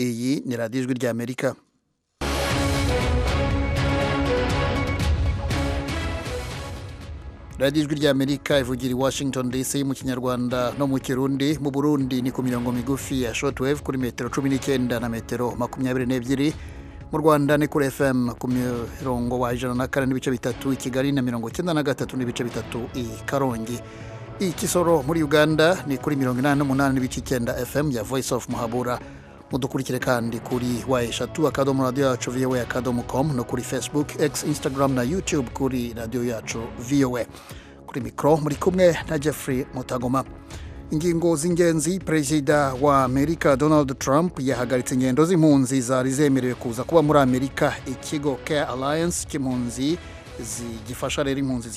iyi ni radiyo ijwi ry'amerika radiyo ijwi ry'amerika ivugira i washington dc mu kinyarwanda no mu kirundi mu burundi ni ku mirongo migufi ya shotwave kuri metero cumi n'icyenda na metero makumyabiri n'ebyiri mu rwanda ni kuri fm ku mirongo wa ijana na kane n'ibice bitatu i kigali na mirongo icyenda na gatatu n'ibice bitatu i karongi i kisoro muri uganda ni kuri mirongo inani n'umunani n'ibice icyenda fm ya voice of muhabura mudukurikire kandi kuri wa eshatu akadomo radiyo yacu vowa akadomo komu no kuri facebook x instagram na youtube kuri radiyo yacu vowa kuri mikoro muri kumwe na jeffrey mutagoma ingingo z'ingenzi perezida wa amerika donald trump yahagaritse ingendo z'impunzi zari zemerewe kuza kuba muri amerika ikigo care alliance cy'impunzi gifasha rero impunzi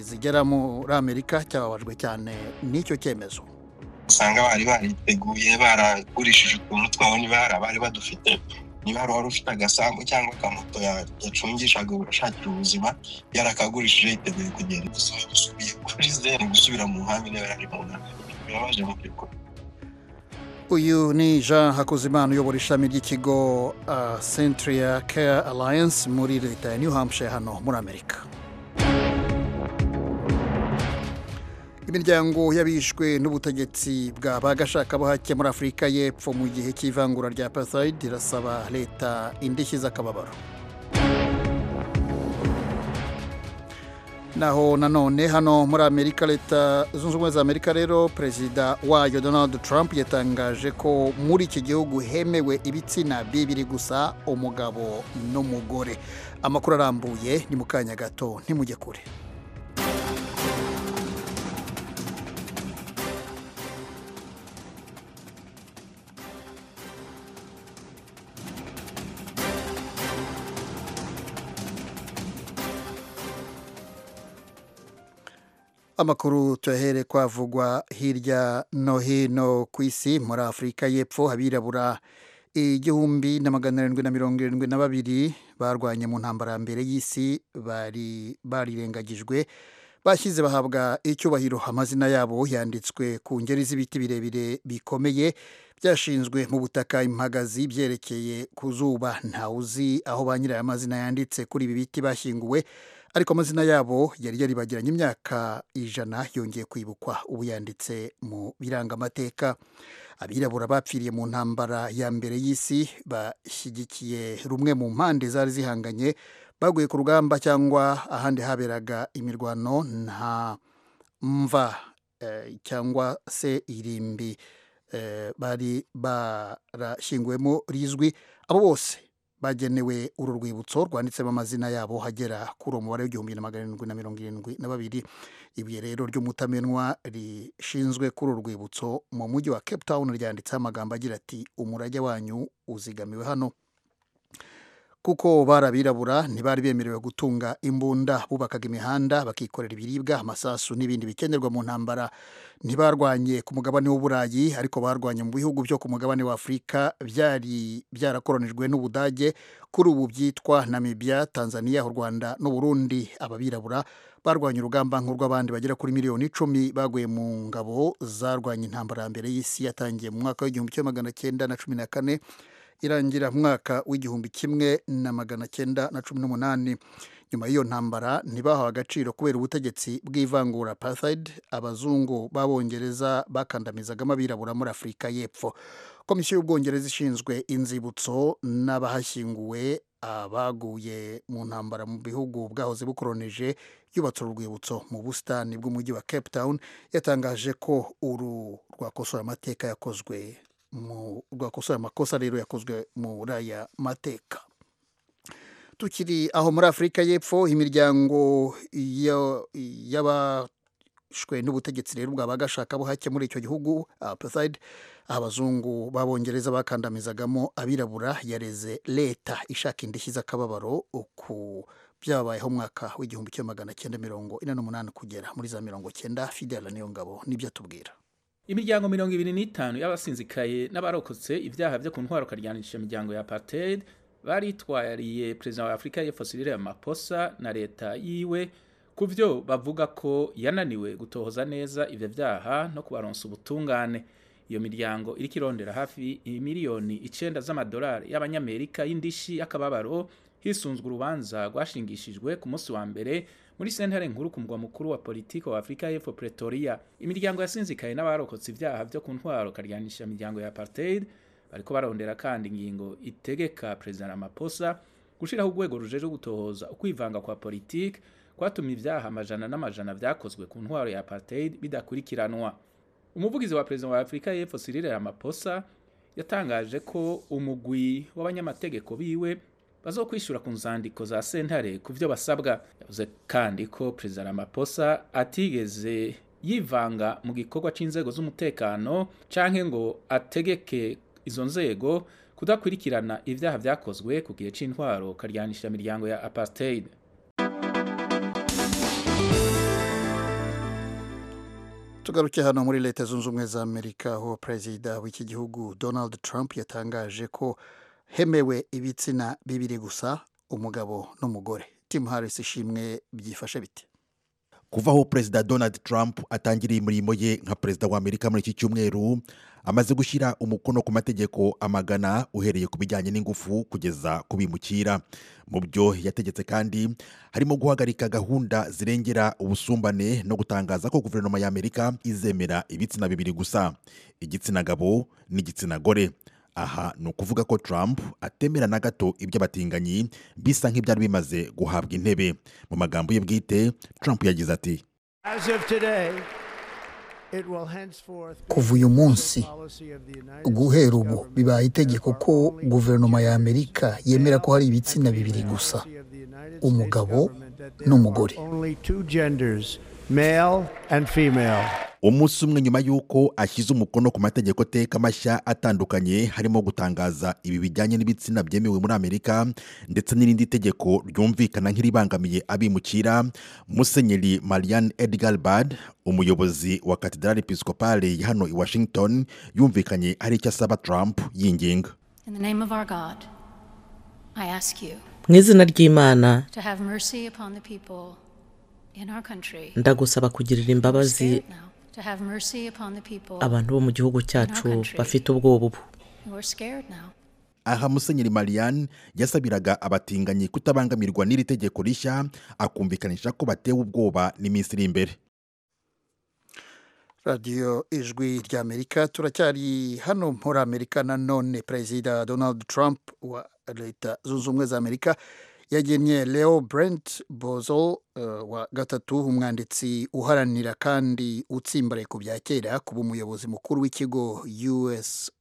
zigera muri amerika cyababajwe cyane n'icyo cyemezo usanga bari bariteguye baragurishije utuntu twabo niba bari badufite niba hari uwari ufite agasambu cyangwa akamoto yacungishaga ashakira ubuzima yarakagurishije yiteguye kugenda gusa usubiye kuri zero gusubira mu nkambi niba yari mu nkambi birabaje mu by'ukuri uyu ni jean hakuzimana uyobora ishami ry'ikigo centria care alliance muri leta ya new hampshire hano muri amerika imiryango y'abishwe n'ubutegetsi bwa ba gashakabuhake muri afurika y'epfo mu gihe cy'ivangura rya apartheid irasaba leta indishyi z'akababaro naho nanone hano muri amerika leta zunze ubumwe za amerika rero perezida wayo donald trump yatangaje ko muri iki gihugu hemewe ibitsina bibiri gusa umugabo n'umugore amakuru arambuye ni mu kanya gato ntimujye kure amakuru tuyahere kwavugwa hirya no hino ku isi muri afurika y'epfo abirabura igihumbi na magana arindwi na mirongo irindwi na babiri barwanye mu ntambara ya mbere y'isi bari barirengagijwe bashyize bahabwa icyubahiro amazina yabo yanditswe ku ngeri z'ibiti birebire bikomeye byashinzwe mu butaka impagazi byerekeye ku zuba ntawuzi aho ba nyiri aya mazina yanditse kuri ibi biti bashyinguwe ariko amazina yabo yari yaribagiranye imyaka ijana yongeye kwibukwa ubu yanditse mu birangamateka abirabura bapfiriye mu ntambara ya mbere y'isi bashyigikiye rumwe mu mpande zari zihanganye baguye ku rugamba cyangwa ahandi haberaga imirwano nta mva cyangwa se irimbi bari barashyinguwemo rizwi abo bose bagenewe uru rwibutso rwanditsemo amazina yabo hagera kuri uwo mubare w'igihumbi na magana arindwi na mirongo irindwi na babiri ibuye rero ry'umutamenwa rishinzwe kuri uru rwibutso mu mujyi wa cape town ryanditseho amagambo agira ati umurage wanyu uzigamiwe hano kuko bari abirabura ntibari bemerewe gutunga imbunda bubakaga imihanda bakikorera ibiribwa amasasu n'ibindi bikenerwa mu ntambara ntibarwanye ku mugabane w'uburayi ariko barwanye mu bihugu byo ku mugabane w'afurika byari byarakoronijwe n'ubudage kuri ubu byitwa namibia tanzania u rwanda n'uburundi ababirabura barwanye urugamba nk'urw'abandi bagera kuri miliyoni icumi baguye mu ngabo zarwanye intambara ya mbere y'isi yatangiye mu mwaka w'igihumbi kimwe magana cyenda na cumi na kane irangira mu mwaka w'igihumbi kimwe na magana cyenda na cumi n'umunani nyuma y'iyo ntambara ntibahawe agaciro kubera ubutegetsi bw'ivangura apartheid abazungu b'abongereza bakandamizagamo abirabura muri afurika y'epfo komisiyo y'ubwongereza ishinzwe inzibutso n'abahashyinguwe abaguye mu ntambara mu bihugu bwahoze bukoronije yubatse urwibutso mu busitani bw'umujyi wa cape town yatangaje ko uru rwakosora amateka yakozwe rwakosora amakosa rero yakozwe muri aya mateka tukiri aho muri afurika y'epfo imiryango y'abashwe n'ubutegetsi rero bwa bagashakabuhake muri icyo gihugu apartheid abazungu b'abongereza bakandamizagamo abirabura yareze leta ishaka indishyi z'akababaro ku byabayeho umwaka w'igihumbi kimwe magana cyenda mirongo ine n'umunani kugera muri za mirongo cyenda fidela niyo ngabo nibyo atubwira imiryango mirongo ibiri n'itanu y'abasinzikaye n'abarokotse ibyaha byo ku ntwaro karyanishije imiryango ya apartheid baritwariye perezida wa afurika y'epfo Cyril Ramaphosa na leta yiwe ku byo bavuga ko yananiwe gutohoza neza ibyo byaha no kubaronsa ubutungane iyo miryango iri kirondera hafi miliyoni icenda z'amadolari y'abanyamerika y'indishi y'akababaro hisunzwe urubanza rwashingishijwe ku munsi wa mbere muri sentare nkuru ku mugwa mukuru wa politiki wa afurika y'epfo pretoria imiryango yasinzikaye n'abarokotse ibyaha vyo ku ntwaro karyanisha miryango ya apartheid bariko barondera kandi ingingo itegeka perezida ramaphosa gushiraho urwego rujejwe gutohoza ukwivanga kwa politiki kwatumye ibyaha amajana n'amajana vyakozwe ku ntwaro ya apartheid bidakurikiranwa umuvugizi wa perezida wa afurika y'epfo cyril ramaphosa yatangaje ko umugwi w'abanyamategeko biwe bazokwishura ku nzandiko za sentare ku byo basabwa yavuze kandi ko perezida ramaphosa atigeze yivanga mu gikorwa c'inzego z'umutekano canke ngo ategeke izo nzego kudakurikirana ivyaha vyakozwe ku gihe c'intwaro karyanisha miryango ya apartheid tugaruke hano muri leta zunze ubumwe za amerika aho perezida w'iki gihugu donald trump yatangaje ko hemewe ibitsina bibiri gusa umugabo n'umugore timu harisi ishimwe byifashe bite kuva aho perezida donald trump atangiriye imirimo ye nka perezida wa amerika muri iki cyumweru amaze gushyira umukono ku mategeko amagana uhereye ku bijyanye n'ingufu kugeza ku bimukira mu byo yategetse kandi harimo guhagarika gahunda zirengera ubusumbane no gutangaza ko guverinoma y'amerika izemera ibitsina bibiri gusa igitsina gabo n'igitsina gore aha ni ukuvuga ko Trump atemera na gato iby'abatinganyi bisa nk'ibyari bimaze guhabwa intebe mu magambo ye bwite Trump yagize ati kuva uyu munsi guhera ubu bibaye itegeko ko guverinoma ya amerika yemera ko hari ibitsina bibiri gusa umugabo n'umugore umunsi umwe nyuma y'uko ashyize umukono ku mategeko teka mashya atandukanye harimo gutangaza ibi bijyanye n'ibitsina byemewe muri amerika ndetse n'irindi tegeko ryumvikana nk'iribangamiye abimukira musenyeri marianne edgar bad umuyobozi wa katedrali episcopale hano i washington yumvikanye hari icyo asaba trump yinginga mu izina ry'imana ndagusaba kugirira imbabazi abantu bo mu gihugu cyacu bafite ubwoba ubu aha musenyeri marianne yasabiraga abatinganyi kutabangamirwa n'iri tegeko rishya akumvikanisha ko batewe ubwoba n'iminsi iri imbere radiyo ijwi ry'amerika turacyari hano muri amerika nanone perezida donald trump wa leta zunze ubumwe za amerika yagennye leo brent bozo uh, wa gatatu umwanditsi uharanira kandi utsimbaraye ku bya kera kuba umuyobozi mukuru w'ikigo us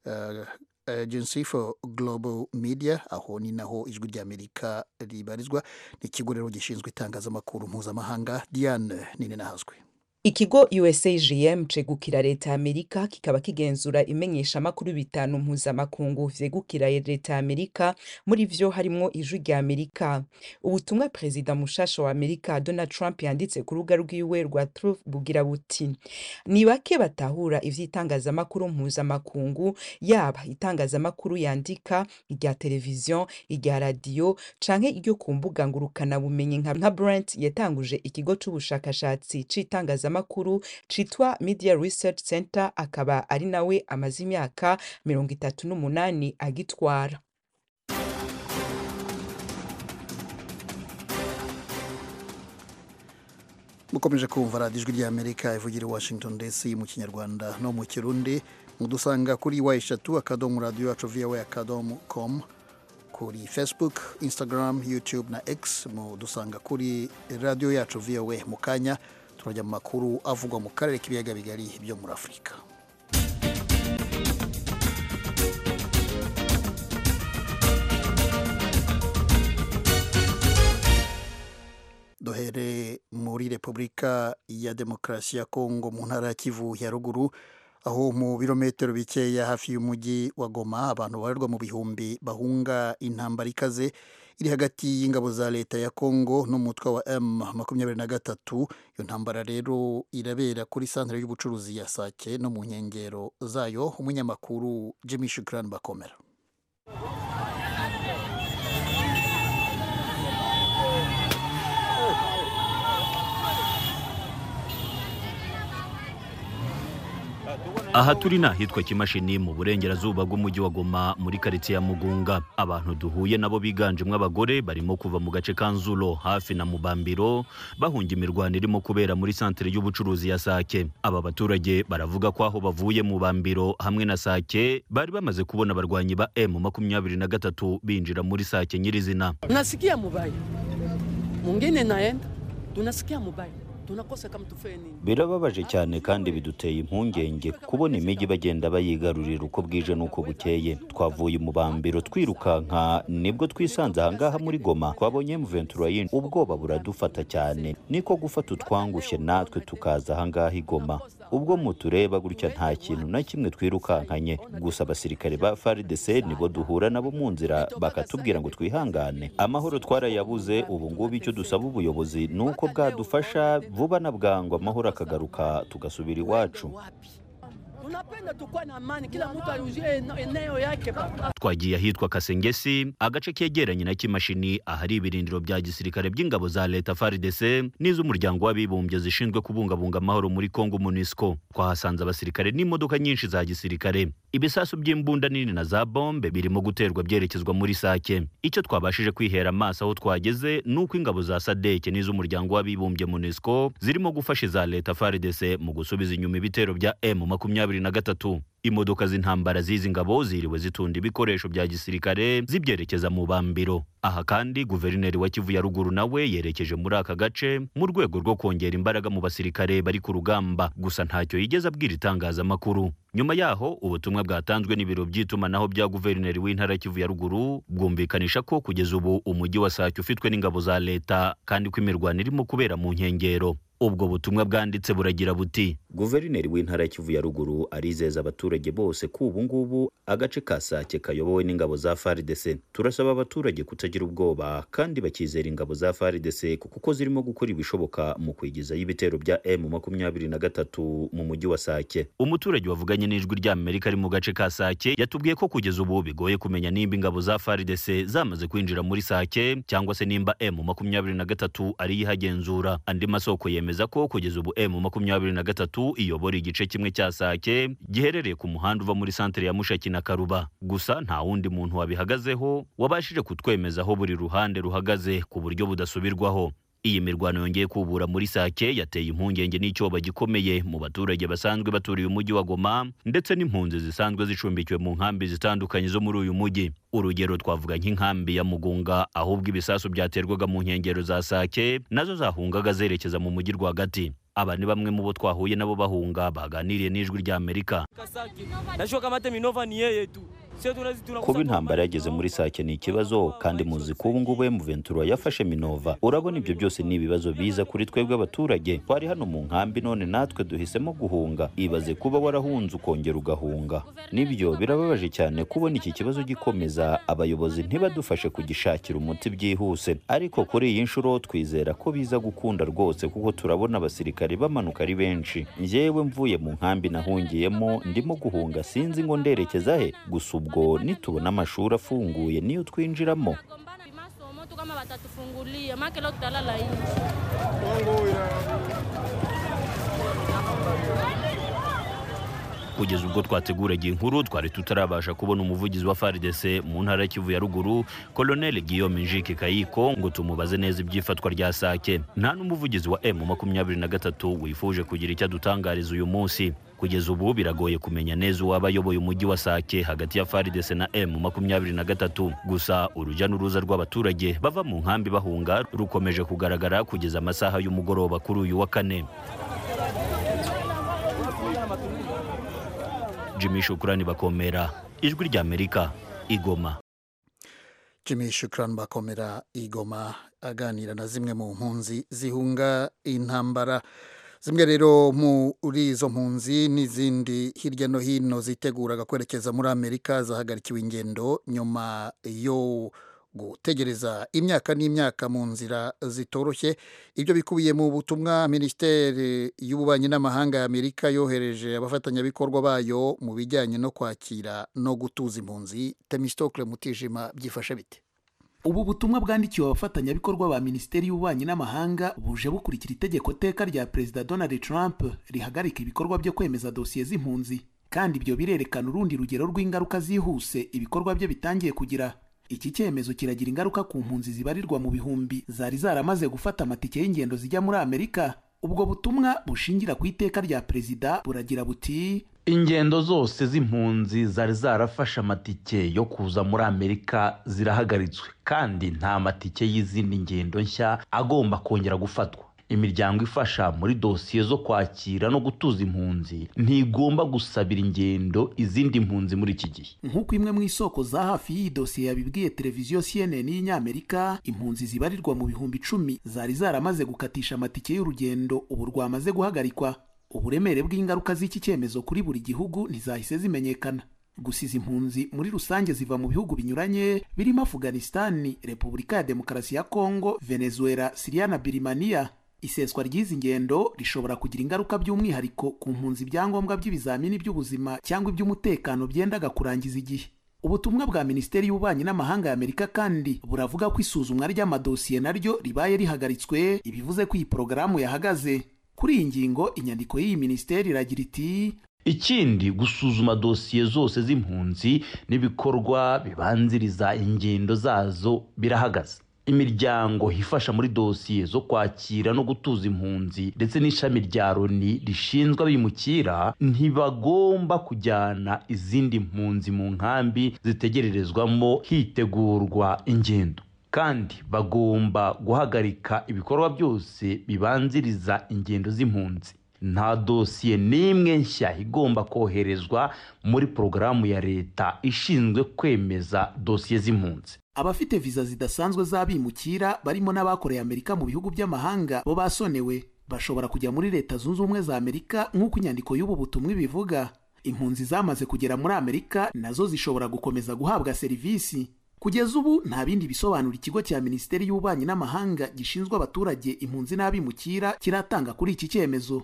uh, agency for global media aho ni naho ijwi ry'amerika ribarizwa ni ikigo rero gishinzwe itangazamakuru mpuzamahanga diane nini nahazwe ikigo usagm cegukira leta ya amerika kikaba kigenzura imenyeshamakuru bitanu mpuzamakungu vyegukira leta ya amerika muri vyo harimwo ijwi rya amerika ubutumwa perezida mushasha wa amerika donald trump yanditse ku rubuga rwiwe rwa truth bugira buti ni bake batahura ivy'itangazamakuru mpuzamakungu yaba itangazamakuru yandika irya televiziyo irya radiyo canke iryo ku mbuga ngurukanabumenyi nka brent yatanguje ikigo c'ubushakashatsi c'itangazamakuru makuru citwa media research center akaba ari nawe amaze imyaka mirongo itatu n'umunani agitwara mukomeje kumva radiyo ijwi ry'amerika ivugira i washington dc mu kinyarwanda no mu kirundi mudusanga kuri wa eshatu akadomo radiyo yacu viyawe akadomo komu kuri facebook instagram youtube na x mudusanga kuri radiyo yacu viyawe mu kanya turajya mu makuru avugwa mu karere k'ibiyaga bigari byo muri afurika duhere muri repubulika ya demokarasi ya kongo mu ntara ya kivu ya ruguru aho mu birometero bikeya hafi y'umujyi wa goma abantu babarirwa mu bihumbi bahunga intambara ikaze iri hagati y'ingabo za leta ya kongo n'umutwe wa m makumyabiri na gatatu iyo ntambara rero irabera kuri santire y'ubucuruzi ya sake no mu nkengero zayo umunyamakuru jimmy shukran bakomera aha turi ni ahitwa kimashini mu burengerazuba bw'umujyi wa goma muri karitsiye ya mugunga abantu duhuye nabo biganjemo abagore barimo kuva mu gace ka nzuro hafi na mubambiro bahunga imirwano irimo kubera muri santere y'ubucuruzi ya sake aba baturage baravuga ko aho bavuye mu bambiro hamwe na sake bari bamaze kubona abarwanyi ba emu makumyabiri na gatatu binjira muri sake nyirizina nasikia mubaya mungine naenda tunasikia mubaya tunakosa kama tufeye nini birababaje cyane kandi biduteye impungenge kubona imijyi bagenda bayigarurira uko bwije n'uko bukeye twavuye mu bambiro twirukanka nibwo twisanze ahangaha muri goma twabonye muventura yindi ubwoba buradufata cyane niko gufata utwangushye natwe tukaza ahangaha i goma ubwo mutureba gutya nta kintu na kimwe twirukankanye gusa abasirikare ba faridese nibo duhura nabo mu nzira bakatubwira ngo twihangane amahoro twarayabuze ubu ngubu icyo dusaba ubuyobozi ni uko bwadufasha vuba na bwangu amahoro akagaruka tugasubira iwacu tunapenda tukuwa na amani, kila mtu aruzie eneo yake baba. twagiye ahitwa kasengesi agace kegeranye na kimashini ahari ibirindiro bya gisirikare by'ingabo za leta faridese n'iz'umuryango w'abibumbye zishinzwe kubungabunga amahoro muri kongo munisco twahasanze abasirikare n'imodoka nyinshi za gisirikare ibisasu by'imbunda nini na za bombe birimo guterwa byerekezwa muri sake icyo twabashije kwihera amaso aho twageze ni uko ingabo za sadeke n'iz'umuryango w'abibumbye munisco zirimo gufasha iza leta faridese mu gusubiza inyuma ibitero bya emu makumyabiri na gatatu imodoka z'intambara z'izi ngabo ziriwe zitunda ibikoresho bya gisirikare zibyerekeza mu bambiro aha kandi guverineri wa kivu ya ruguru nawe yerekeje muri aka gace mu rwego rwo kongera imbaraga mu basirikare bari ku rugamba gusa ntacyo yigeze abwira itangazamakuru nyuma yaho ubutumwa bwatanzwe n'ibiro by'itumanaho bya guverineri w'intara kivu ya ruguru bwumvikanisha ko kugeza ubu umujyi wa sake ufitwe n'ingabo za leta kandi ko imirwano irimo kubera mu nkengero ubwo butumwa bwanditse buragira buti guverineri w'intara ya kivu ya ruguru arizeza abaturage bose ko ubu ngubu agace ka sake kayobowe n'ingabo za faridese turasaba abaturage kutagira ubwoba kandi bakizera ingabo za faridese kuko zirimo gukora ibishoboka mu kwigizayo ibitero bya emu makumyabiri na gatatu mu mujyi wa sake umuturage wavuganye n'ijwi ry'amerika ari mu gace ka sake yatubwiye ko kugeza ubu bigoye kumenya nimba ingabo za faridese zamaze kwinjira muri sake cyangwa se nimba emu makumyabiri na gatatu ariyo ihagenzura andi masoko yemeza yemeza ko kugeza ubu emu makumyabiri na gatatu iyobora igice kimwe cya sake giherereye ku muhanda uva muri santere ya mushaki na karuba gusa nta wundi muntu wabihagazeho wabashije kutwemeza aho buri ruhande ruhagaze ku buryo budasubirwaho iyi mirwano yongeye kubura muri sake yateye impungenge n'icyoba gikomeye mu baturage basanzwe baturiye umujyi wa goma ndetse n'impunzi zisanzwe zicumbikiwe mu nkambi zitandukanye zo muri uyu mujyi urugero twavuga nk'inkambi ya mugunga ahubwo ibisasu byaterwaga mu nkengero za sake nazo zahungaga zerekeza mu mujyi rwagati aba ni bamwe mu bo twahuye nabo bahunga baganiriye n'ijwi rya amerika kuba intambara yageze muri sake ni ikibazo kandi muzi ko ubu ngubu ventura yafashe minova urabona ibyo byose ni ibibazo biza kuri twebwe abaturage twari hano mu nkambi none natwe duhisemo guhunga ibaze kuba warahunze ukongera ugahunga nibyo birababaje cyane kubona iki kibazo gikomeza abayobozi ntibadufashe kugishakira umuti byihuse ariko kuri iyi nshuro twizera ko biza gukunda rwose kuko turabona abasirikare bamanuka ari benshi njyewe mvuye mu nkambi nahungiyemo ndimo guhunga sinzi ngo nderekeza he gusa ubwo nitubona amashuri afunguye niyo twinjiramo kama watatufungulia maana leo tutalala nje. kugeza ubwo twateguraga inkuru twari tutarabasha kubona umuvugizi wa faridese mu ntara ya kivu ya ruguru koloneli guillaume njike kayiko ngo tumubaze neza iby'ifatwa rya sake nta n'umuvugizi wa emu makumyabiri na gatatu wifuje kugira icyo adutangariza uyu munsi kugeza ubu biragoye kumenya neza uwaba ayoboye umujyi wa sake hagati ya faridese na emu makumyabiri na gatatu gusa urujya n'uruza rw'abaturage bava mu nkambi bahunga rukomeje kugaragara kugeza amasaha y'umugoroba kuri uyu wa kane jimmy shukurani bakomera ijwi rya amerika igoma jimmy shukurani bakomera igoma aganira na zimwe mu mpunzi zihunga intambara zimwe rero muri izo mpunzi n'izindi hirya no hino ziteguraga kwerekeza muri amerika zahagarikiwe ingendo nyuma yo gutegereza imyaka n'imyaka mu nzira zitoroshye ibyo bikubiye mu butumwa minisiteri y'ububanyi n'amahanga ya amerika yohereje abafatanyabikorwa bayo mu bijyanye no kwakira no gutuza impunzi temistokle mutijima byifashe bite ubu butumwa bwandikiwe abafatanyabikorwa ba minisiteri y'ububanyi n'amahanga buje bukurikira itegeko teka rya perezida donald trump rihagarika ibikorwa byo kwemeza dosiye z'impunzi kandi ibyo birerekana urundi rugero rw'ingaruka zihuse ibikorwa bye bitangiye kugira iki cyemezo kiragira ingaruka ku mpunzi zibarirwa mu bihumbi zari zaramaze gufata amatike y'ingendo zijya muri amerika ubwo butumwa bushingira ku iteka rya perezida buragira buti ingendo zose z'impunzi zari zarafashe amatike yo kuza muri amerika zirahagaritswe kandi nta matike y'izindi ngendo nshya agomba kongera gufatwa imiryango ifasha muri dosiye zo kwakira no gutuza impunzi ntigomba gusabira ingendo izindi mpunzi muri iki gihe nk'uko imwe mu isoko za hafi y'iyi dosiye yabibwiye televiziyo cnn y'inyamerika impunzi zibarirwa mu bihumbi icumi zari zaramaze gukatisha amatike y'urugendo ubu rwamaze guhagarikwa uburemere bw'ingaruka z'iki cyemezo kuri buri gihugu ntizahise zimenyekana gusa izi mpunzi muri rusange ziva mu bihugu binyuranye birimo afuganisitani repubulika ya demokarasi ya kongo venezuela siriya na birimaniya iseswa ry'izi ngendo rishobora kugira ingaruka by'umwihariko ku mpunzi ibyangombwa by'ibizamini by'ubuzima cyangwa iby'umutekano byendaga kurangiza igihe ubutumwa bwa minisiteri y'ububanyi n'amahanga ya amerika kandi buravuga ko isuzumwa ry'amadosiye naryo ribaye rihagaritswe ibivuze ko iyi porogaramu yahagaze kuri iyi ngingo inyandiko y'iyi minisiteri iragira iti ikindi gusuzuma dosiye zose z'impunzi n'ibikorwa bibanziriza ingendo zazo birahagaze imiryango ifasha muri dosiye zo kwakira no gutuza impunzi ndetse n'ishami rya loni rishinzwe abimukira ntibagomba kujyana izindi mpunzi mu nkambi zitegererezwamo hitegurwa ingendo kandi bagomba guhagarika ibikorwa byose bibanziriza ingendo z'impunzi nta dosiye n'imwe nshya igomba koherezwa muri porogaramu ya leta ishinzwe kwemeza dosiye z'impunzi abafite viza zidasanzwe z'abimukira barimo n'abakoreye amerika mu bihugu by'amahanga bo basonewe bashobora kujya muri leta zunze ubumwe za amerika nk'uko inyandiko y'ubu butumwa ibivuga impunzi zamaze kugera muri amerika nazo zishobora gukomeza guhabwa serivisi kugeza ubu nta bindi bisobanuro ikigo cya minisiteri y'ububanyi n'amahanga gishinzwe abaturage impunzi n'abimukira kiratanga kuri iki cyemezo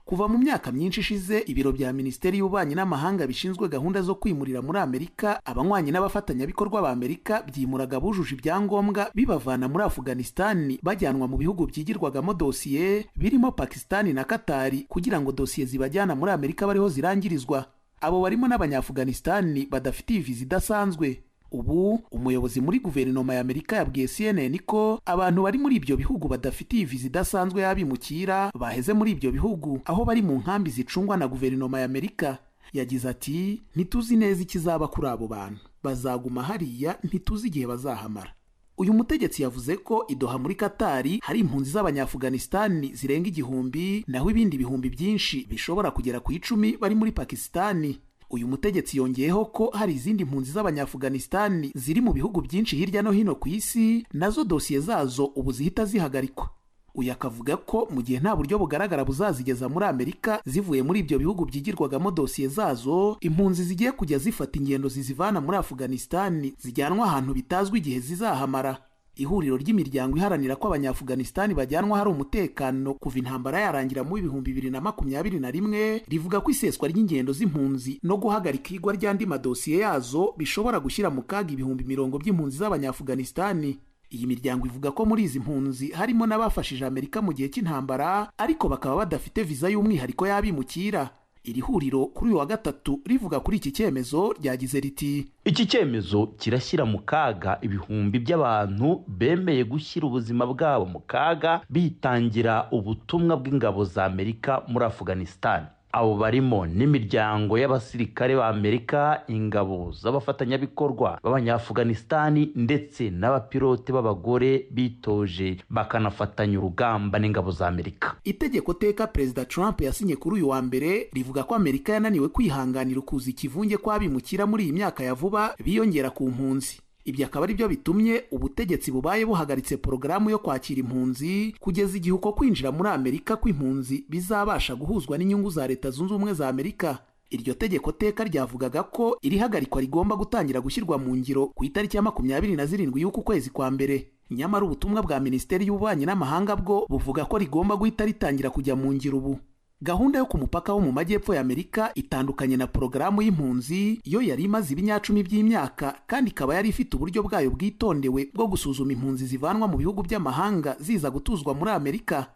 kuva mu myaka myinshi ishize ibiro bya minisiteri y'ububanyi n'amahanga bishinzwe gahunda zo kwimurira muri amerika abanywanyi n'abafatanyabikorwa ba amerika byimuraga bujuje ibyangombwa bibavana muri afuganisitani bajyanwa mu bihugu byigirwagamo dosiye birimo pakisitani na katari kugira ngo dosiye zibajyana muri amerika bariho zirangirizwa abo barimo n'abanyafuganisitani badafitiye viza idasanzwe ubu umuyobozi muri guverinoma ya amerika yabwiye cnn ko abantu bari muri ibyo bihugu badafitiye viza idasanzwe y'abimukira baheze muri ibyo bihugu aho bari mu nkambi zicungwa na guverinoma ya amerika yagize ati ntituzi neza ikizaba kuri abo bantu bazaguma hariya ntituzi igihe bazahamara uyu mutegetsi yavuze ko idoha muri katari hari impunzi z'abanyafuganisitani zirenga igihumbi naho ibindi bihumbi byinshi bishobora kugera ku icumi bari muri pakisitani uyu mutegetsi yongeyeho ko hari izindi mpunzi z'abanyafuganisitani ziri mu bihugu byinshi hirya no hino ku isi nazo dosiye zazo ubu zihita zihagarikwa uyu akavuga ko mu gihe nta buryo bugaragara buzazigeza muri amerika zivuye muri ibyo bihugu byigirwagamo dosiye zazo impunzi zigiye kujya zifata ingendo zizivana muri afuganisitani zijyanwa ahantu bitazwi igihe zizahamara ihuriro ry'imiryango iharanira ko abanyafuganisitani bajyanwa hari umutekano kuva intambara yarangira mu ibihumbi bibiri na makumyabiri na rimwe rivuga ko iseswa ry'ingendo z'impunzi no guhagarika igwa ry'andi madosiye yazo bishobora gushyira mu kaga ibihumbi mirongo by'impunzi z'abanyafuganisitani iyi miryango ivuga ko muri izi mpunzi harimo n'abafashije amerika mu gihe cy'intambara ariko bakaba badafite viza y'umwihariko y'abimukira iri huriro kuri uyu wa gatatu rivuga kuri iki cyemezo ryagize riti iki cyemezo kirashyira mu kaga ibihumbi by'abantu bemeye gushyira ubuzima bwabo mu kaga bitangira ubutumwa bw'ingabo za amerika muri afuganisitani abo barimo n'imiryango y'abasirikare ba amerika ingabo z'abafatanyabikorwa b'abanyafuganisitani ndetse n'abapilote b'abagore bitoje bakanafatanya urugamba n'ingabo za amerika itegeko teka perezida trump yasinye kuri uyu wa mbere rivuga ko amerika yananiwe kwihanganira ukuza ikivunge kw'abimukira muri iyi myaka ya vuba biyongera ku mpunzi ibyo akaba ari byo bitumye ubutegetsi bubaye buhagaritse porogaramu yo kwakira impunzi kugeza igihe uko kwinjira muri amerika kw'impunzi bizabasha guhuzwa n'inyungu za leta zunze ubumwe za amerika iryo tegeko teka ryavugaga ko iri hagarikwa rigomba gutangira gushyirwa mu ngiro ku itariki ya makumyabiri na zirindwi y'uku kwezi kwa mbere nyamara ubutumwa bwa minisiteri y'ububanyi n'amahanga bwo buvuga ko rigomba guhita ritangira kujya mu ngiro ubu gahunda yo ku mupaka wo mu majyepfo y'amerika itandukanye na porogaramu y'impunzi yo yari imaze ibinyacumi by'imyaka kandi ikaba yari ifite uburyo bwayo bwitondewe bwo gusuzuma impunzi zivanwa mu bihugu by'amahanga ziza gutuzwa muri amerika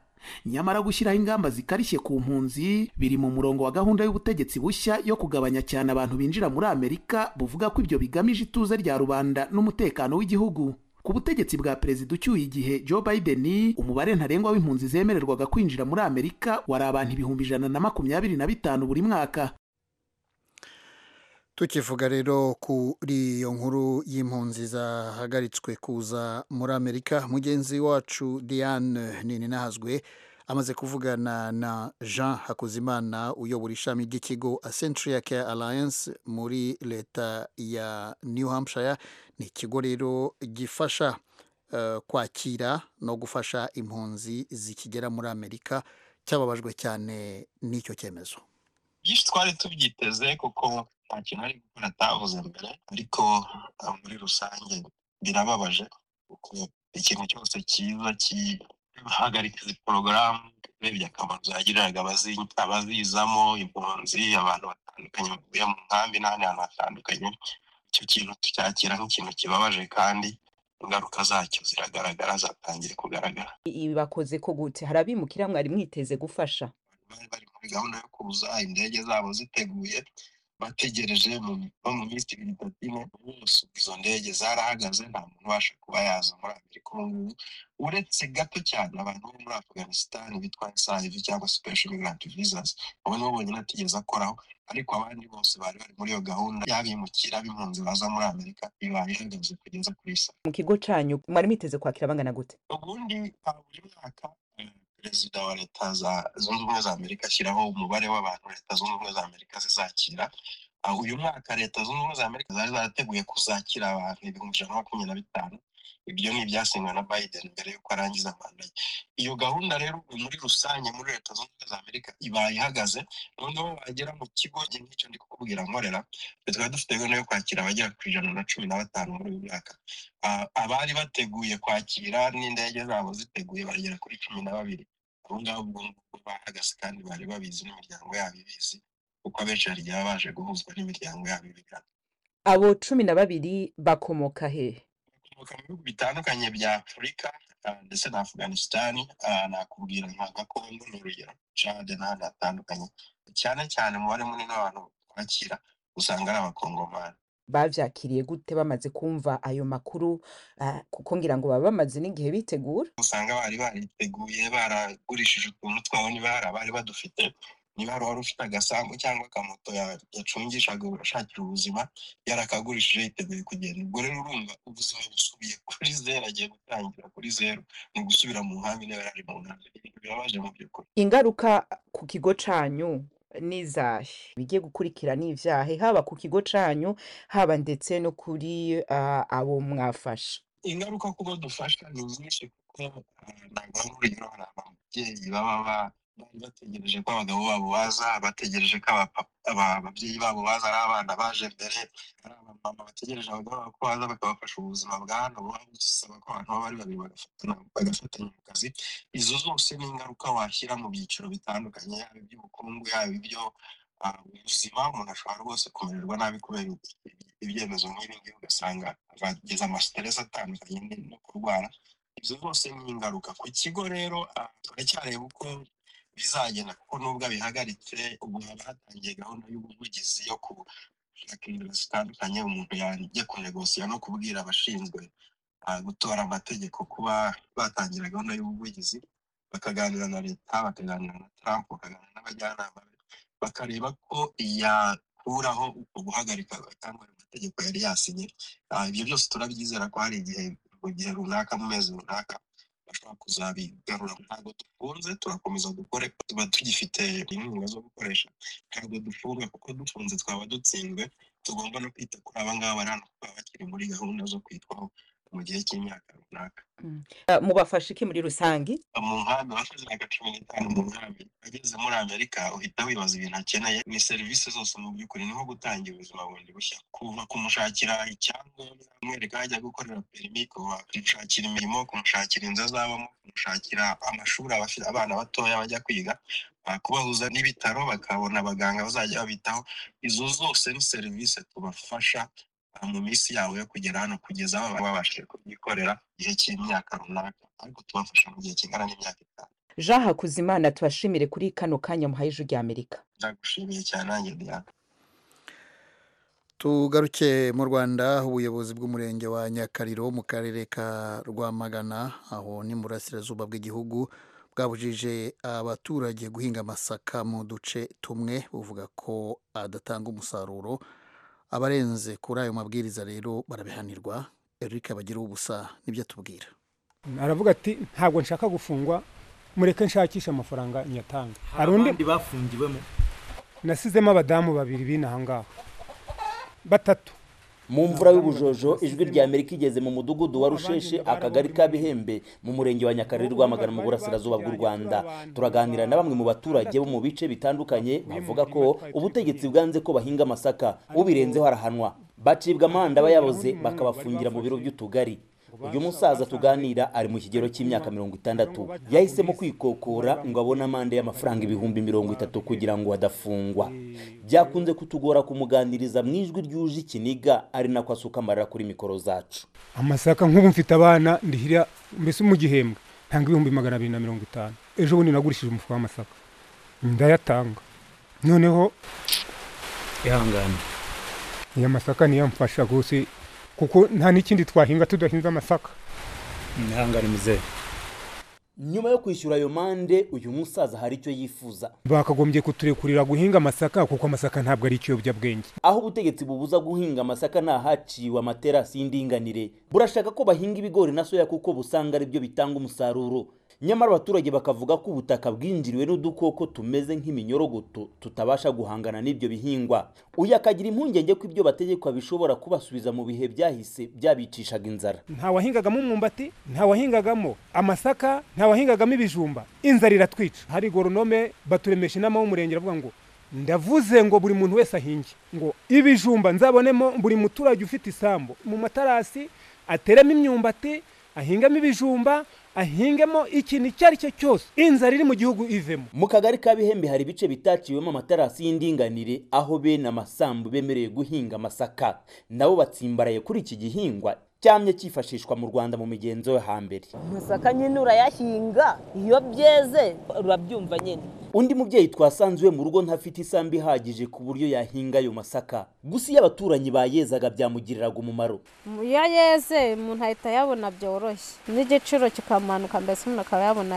nyamara gushyiraho ingamba zikarishye ku mpunzi biri mu murongo wa gahunda y'ubutegetsi bushya yo kugabanya cyane abantu binjira muri amerika buvuga ko ibyo bigamije ituze rya rubanda n'umutekano w'igihugu ku butegetsi bwa perezida ucyuye igihe joe biden umubare ntarengwa w'impunzi zemererwaga kwinjira muri amerika wari abantu ibihumbi ijana na makumyabiri na bitanu buri mwaka tukivuga rero kuri iyo nkuru y'impunzi zahagaritswe kuza muri amerika mugenzi wacu diane nini nahazwe amaze kuvugana na jean hakuzimana uyobora ishami ry'ikigo centuria care alliance muri leta ya new hampshire ni ikigo rero gifasha kwakira no gufasha impunzi zikigera muri amerika cyababajwe cyane n'icyo cyemezo byinshi twari tubyiteze kuko nta kintu ari gukora atavuze mbere ariko muri rusange birababaje kuko ikintu cyose cyiza kihagarika izi porogaramu urebye akamaro zagiriraga abazizamo impunzi abantu batandukanye bavuye mu nkambi n'ahandi hantu hatandukanye icyo kintu tucyakira nk'ikintu kibabaje kandi ingaruka zacyo ziragaragara zatangiye kugaragara ibi bakoze ko gute hari abimukira mwari mwiteze gufasha bari bari muri gahunda yo kuza indege zabo ziteguye bategereje no mu minsi ibiri itatu ine bose izo ndege zarahagaze nta muntu ubasha kuba yaza muri amerika ubu ngubu uretse gato cyane abantu bo muri afganisitani bitwa esayivi cyangwa sipesho migranti vizazi abo nibo bonyine atigeze akoraho ariko abandi bose bari bari muri iyo gahunda y'abimukira b'impunzi baza muri amerika ibaye ihagaze kugeza kuri saa mu kigo cyanyu mwari mwiteze kwakira bangana gute ubundi buri mwaka perezida wa leta zunze ubumwe za amerika ashyiraho umubare w'abantu leta zunze ubumwe za amerika zizakira uyu mwaka leta zunze ubumwe za amerika zari zarateguye kuzakira abantu ibihumbi ijana na makumyabiri na bitanu ibyo ni ibyasinywe na biden mbere y'uko arangiza manda ye iyo gahunda rero muri rusange muri leta zunze ubumwe za amerika ibaye ihagaze noneho bagera mu kigo nk'icyo ndi kukubwira nkorera tukaba dufite gahunda yo kwakira abagera ku ijana na cumi na batanu muri uyu mwaka abari bateguye kwakira n'indege zabo ziteguye bagera kuri cumi na babiri abo ngabo ubwo ngubwo bahagaze kandi bari babizi n'imiryango yabo ibizi kuko abenshi hari igihe baba baje guhuzwa n'imiryango yabo ibigana abo cumi na babiri bakomoka hehe bakomoka mu bihugu bitandukanye bya afurika ndetse na afganisitani nakubwira nka gakondo ni urugero cade n'ahandi hatandukanye cyane cyane umubare munini w'abantu bakira usanga ari abakongomani babyakiriye gute bamaze kumva ayo makuru kuko ngira ngo baba bamaze n'igihe bitegura usanga bari bariteguye baragurishije utuntu twabo n'ibara bari badufite niba wari ufite agasambu cyangwa akamoto yacungishaga urashakira ubuzima yarakagurishije yiteguye kugenda ubwo rero urumva ubuzima busubiye kuri zeru agiye gutangira kuri zeru ni ugusubira mu nkambi niba yari mu nkambi birabaje mu by'ukuri ingaruka ku kigo cyanyu n'izahe bigiye gukurikira n'ibyahe haba ku kigo cyanyu haba ndetse no kuri abo mwafasha ingaruka kuba dufasha ni nyinshi kuko ntabwo ari urugero hari ababyeyi baba ba bari bategereje ko abagabo babo baza bategereje ko ababyeyi babo baza ari abana baje mbere ari abamama bategereje abagabo babo ko baza bakabafasha ubuzima bwa hano buba busaba ko abantu baba ari babiri bagafatanya mu kazi izo zose ni ingaruka washyira mu byiciro bitandukanye yaba iby'ubukungu yaba ibyo ubuzima umuntu ashobora rwose kumererwa nabi kubera ibyemezo nk'ibi ngibi ugasanga ageza amasiteresi atandukanye no kurwara izo zose ni ingaruka ku kigo rero turacyareba uko bizagenda kuko nubwo abihagaritse ubu haba hatangiye gahunda y'ubuvugizi yo gushaka inzira zitandukanye umuntu yajya kunegosiya no kubwira abashinzwe gutora amategeko kuba batangira gahunda y'ubuvugizi bakaganira na leta bakaganira na trump bakaganira n'abajyanama be bakareba ko yakuraho uko guhagarika cyangwa ayo mategeko yari yasinye ibyo byose turabyizera ko hari igihe mu gihe runaka mu mezi runaka bashobora kuzabigarura ntabwo dufunze turakomeza dukore tuba tugifite inkunga zo gukoresha ntabwo dufunga kuko dufunze twaba dutsinzwe tugomba no kwita kuri aba ngaba bari hano bakiri muri gahunda zo kwitwaho mu gihe cy'imyaka runaka mubafashe iki muri rusange mu nkambi wakoze imyaka cumi n'itanu mu nkambi ageze muri amerika uhita wibaza ibintu akeneye ni serivisi zose mu by'ukuri ni nko gutangira ubuzima bundi bushya kuva kumushakira icyangombwa kumwereka aho ajya gukorera perimi kuva kumushakira imirimo kumushakira inzu azabamo kumushakira amashuri abafite abana batoya bajya kwiga kubahuza n'ibitaro bakabona abaganga bazajya babitaho izo zose ni serivisi tubafasha mu minsi yabo yo kugera hano kugeza aho babashije kubyikorera igihe cy'imyaka runaka ariko tubafasha mu gihe kingana n'imyaka itanu jean hakuzimana tubashimire kuri kano kanya muhaye ijwi rya amerika ndagushimiye cyane nanjye diana tugaruke mu rwanda ubuyobozi bw'umurenge wa nyakariro mu karere ka rwamagana aho ni mu burasirazuba bw'igihugu bwabujije abaturage guhinga amasaka mu duce tumwe buvuga ko adatanga umusaruro abarenze kuri ayo mabwiriza rero barabihanirwa eric bagira ubusa nibyo atubwira aravuga ati ntabwo nshaka gufungwa mureke nshakisha amafaranga nyatanga hari undi bafungiwemo nasizemo abadamu babiri b'inaha ngaha batatu mu mvura y'ubujojo ijwi rya amerika igeze mu mudugudu wa rusheshe akagari ka bihembe mu murenge wa nyakarere rwamagana mu burasirazuba bw'u rwanda turaganira na bamwe mu baturage bo mu bice bitandukanye bavuga ko ubutegetsi bwanze ko bahinga amasaka ubirenzeho arahanwa bacibwa amande aba yaboze bakabafungira mu biro by'utugari uyu musaza tuganira ari mu kigero cy'imyaka mirongo itandatu yahisemo kwikokora ngo abone amande y'amafaranga ibihumbi mirongo itatu kugira ngo adafungwa byakunze kutugora kumuganiriza mu ijwi ryuje ikiniga ari nako asuka amarira kuri mikoro zacu amasaka nk'ubu mfite abana ndihira mbese mu gihembwe ntanga ibihumbi magana abiri na mirongo itanu ejo bundi nagurishije umufuka w'amasaka ndayatanga noneho ihangane iya masaka niyo mfasha rwose kuko nta n'ikindi twahinga tudahinze amasaka ntihangane muzehe nyuma yo kwishyura ayo mande uyu musaza hari icyo yifuza bakagombye kuturekurira guhinga amasaka kuko amasaka ntabwo ari ikiyobyabwenge aho ubutegetsi bubuza guhinga amasaka ni ahaciwe amaterasi y'indinganire burashaka ko bahinga ibigori na soya kuko busanga ari byo bitanga umusaruro nyamara abaturage bakavuga ko ubutaka bwinjiriwe n'udukoko tumeze nk'iminyorogoto tutabasha guhangana n'ibyo bihingwa uyu akagira impungenge ko ibyo bategekwa bishobora kubasubiza mu bihe byahise byabicishaga inzara nta wahingagamo umwumbati nta wahingagamo amasaka nta wahingagamo ibijumba inzara iratwica hari goronome baturemesha inama y'umurenge aravuga ngo ndavuze ngo buri muntu wese ahinge ngo ibijumba nzabonemo buri muturage ufite isambu mu matarasi ateremo imyumbati ahingamo ibijumba ahingemo ikintu icyo ari cyo cyose inzara iri mu gihugu ivemo mu kagari ka bihembe hari ibice bitaciwemo amatarasi y'indinganire aho bene amasambu bemerewe guhinga amasaka nabo batsimbaraye kuri iki gihingwa cyamye cyifashishwa mu rwanda mu migenzo yo hambere amasaka nyine urayahinga iyo byeze urabyumva nyine undi mubyeyi twasanze iwe mu rugo ntafite isambu ihagije ku buryo yahinga ayo masaka gusa iyo abaturanyi bayezaga byamugiriraga umumaro iyo yeze umuntu ahita ayabona byoroshye n'igiciro kikamanuka mbese umuntu akaba yabona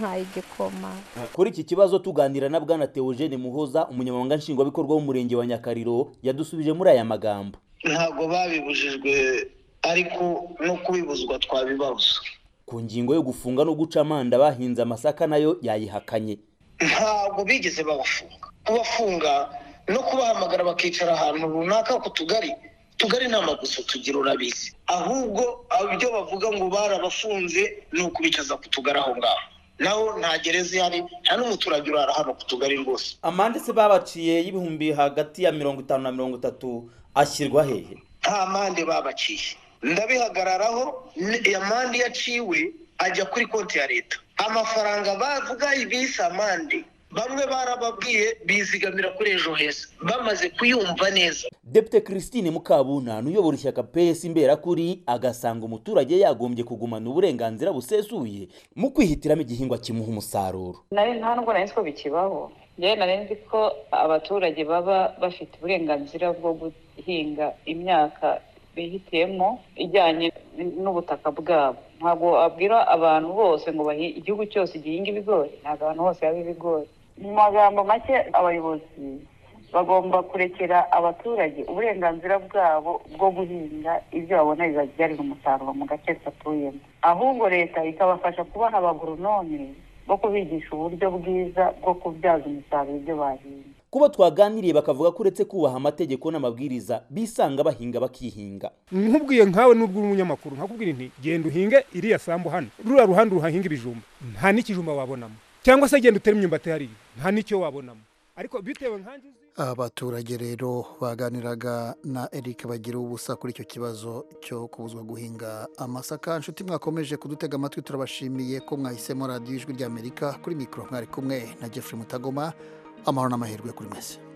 nk'ay'igikoma kuri iki kibazo tuganira na bwana teogene muhoza umunyamabanga nshingwabikorwa w'umurenge wa nyakariro yadusubije muri aya magambo ntabwo babibujijwe ariko no kubibuzwa twabibabuza ku ngingo yo gufunga no guca amanda bahinze amasaka nayo yayihakanye ntabwo bigeze babafunga kubafunga no kubahamagara bakicara ahantu runaka ku tugari tugari ni amaguso tugira urabizi ahubwo ibyo bavuga ngo barabafunze ni ukubicaza ku tugari aho ngaho naho nta gereza ihari nta n'umuturage urara hano ku tugari rwose amande se babaciye y'ibihumbi hagati ya mirongo itanu na mirongo itatu ashyirwa hehe nta mande babaciye ndabihagararaho amande iyo aciwe ajya kuri konti ya leta amafaranga bavuga ibisa amande bamwe barababwiye bizigamira kuri ejo heza bamaze kuyumva neza depite christine mukabunani uyobora ishyaka pesi imberakuri agasanga umuturage yagombye kugumana uburenganzira busesuye mu kwihitiramo igihingwa kimuha umusaruro nari nta nubwo nari ko bikibaho yewe nari nzi ko abaturage baba bafite uburenganzira bwo guhinga imyaka bihitiyemo ijyanye n'ubutaka bwabo ntabwo wabwira abantu bose ngo igihugu cyose gihinga ibigori ntabwo abantu bose baba ibigori mu magambo make abayobozi bagomba kurekera abaturage uburenganzira bwabo bwo guhinga ibyo babona bibabyarira umusaruro mu gace batuyemo ahubwo leta ikabafasha kubaha abagoronome bo kubigisha uburyo bwiza bwo kubyaza umusaruro ibyo bahinga kuba twaganiriye bakavuga ko uretse kubaha amategeko n'amabwiriza bisanga bahinga bakihinga nkubwiye nkawe n'ubwo uri umunyamakuru nkakubwira inti genda uhinge iriya sambu hano ruriya ruhande uhahinga ibijumba nta n'ikijumba wabonamo cyangwa se genda utere imyumbati hariya nta n'icyo wabonamo ariko bitewe nkanjye abaturage rero baganiraga na eric bagira ubusa kuri icyo kibazo cyo kubuzwa guhinga amasaka inshuti mwakomeje kudutega amatwi turabashimiye ko mwahisemo radiyo ijwi ry'amerika kuri mikoro mwari kumwe na jeffrey mutagoma amahoro n'amahirwe kuri mwese